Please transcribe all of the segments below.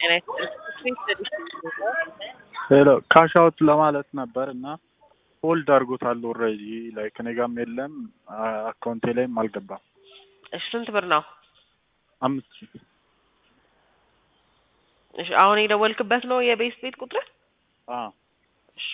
ጤና ይስጥልኝ። ሄሎ ካሽ አውት ለማለት ነበር እና ሆልድ አድርጎታል ኦልሬዲ ላይክ እኔ ጋርም የለም አካውንቴ ላይም አልገባም። እሺ ስንት ብር ነው? አምስት ሺህ እሺ አሁን የደወልክበት ነው የቤት ቤት ቁጥር? አ እሺ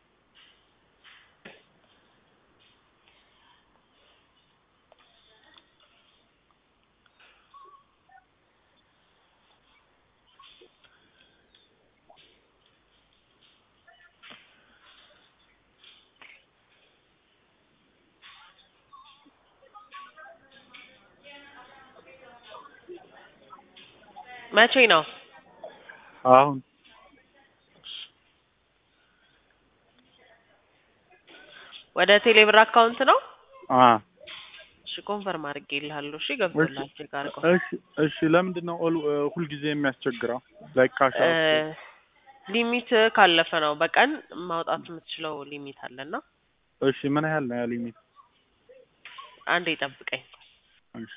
መቼ ነው? አሁን ወደ ቴሌብር አካውንት ነው? አ እሺ ኮንፈርም አድርጌልሃለሁ። እሺ ገብቶላል። ቼክ አድርገው። እሺ እሺ ለምንድን ነው ኦል ሁልጊዜ የሚያስቸግረው? ላይክ ካሽ እ አውት ሊሚት ካለፈ ነው በቀን ማውጣት የምትችለው ሊሚት አለና እሺ ምን ያህል ነው ያ ሊሚት? አንዴ ጠብቀኝ። እሺ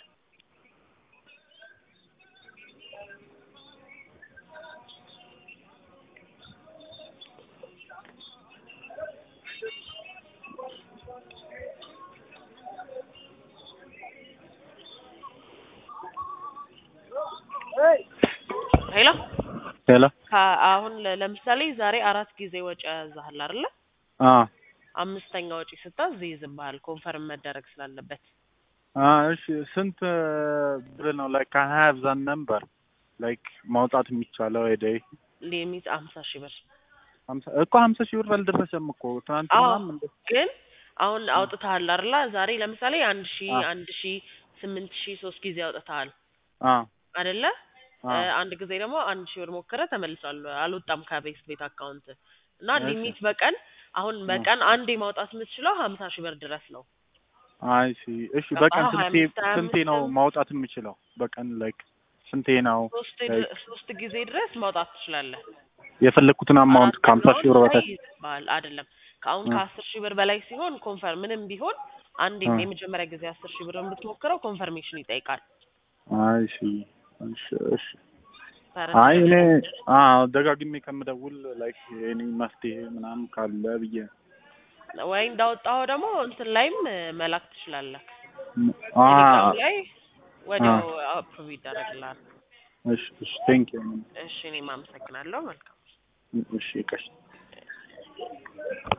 ሄሎ ሄሎ ከ- አሁን ለ- ለምሳሌ ዛሬ አራት ጊዜ ወጪ ያዛሃል አይደለ? አ አምስተኛ ወጪ ስታዝ ይይዝብሃል ኮንፈርም መደረግ ስላለበት። አ እሺ ስንት ብር ነው ላይክ አይ ሃቭ ዛት ነምበር ላይክ ማውጣት የሚቻለው ሄደይ ሊሚት አምሳ ሺህ ብር ሀምሳ እኮ ሀምሳ ሺህ ብር አልደረሰም እኮ ትናንትናም እንደ ግን አሁን አውጥተሃል አይደለ? ዛሬ ለምሳሌ አንድ ሺህ አ አንድ ሺህ ስምንት ሺህ ሶስት ጊዜ አውጥተሃል አ አይደለ? አ እ አንድ ጊዜ ደግሞ አንድ ሺህ ብር ሞክረ ተመልሷል። አልወጣም ከቤት ቤት አካውንት እና እሺ ሊሚት በቀን አሁን አ በቀን አንዴ ማውጣት የምትችለው ሀምሳ ሺህ ብር ድረስ ነው። አይ ሲ እሺ በቀን ገባህ? ሀያ ስንቴ አምስት ሀያ ስንቴ አምስት ነው ሀያ አምስት ማውጣት የምችለው? በቀን ላይክ ስንቴ ነው ሶስት ላይክ ድ- ሶስት ጊዜ ድረስ ማውጣት ትችላለህ። የፈለግኩትን አማውንት ከሀምሳ አራተኛውን ሺህ ብር ላይ በታች ይይዝብሃል። አይደለም ከአሁን እ ከአስር ሺህ ብር በላይ ሲሆን ኮንፈርም ምንም ቢሆን አንድ እ የመጀመሪያ ጊዜ አስር ሺህ ብር ብትሞክረው ኮንፈርሜሽን ይጠይቃል። አይ ሲ እሺ እሺ አይ ተረድተህ እኔ ነው? አዎ ደጋግሜ ከምደውል ላይክ የኔ መፍትሄ ምናምን ካለ ብዬ ወይ እንዳወጣኸው ደግሞ እንትን ላይም መላክ ትችላለህ። አ ቴሌግራም ላይ አ ወዲያው አፕሩቭ ይደረግልሃል። እሺ እሺ ቴንክ ዩ እሺ እኔም አመሰግናለሁ። መልካም እሺ ቀሽ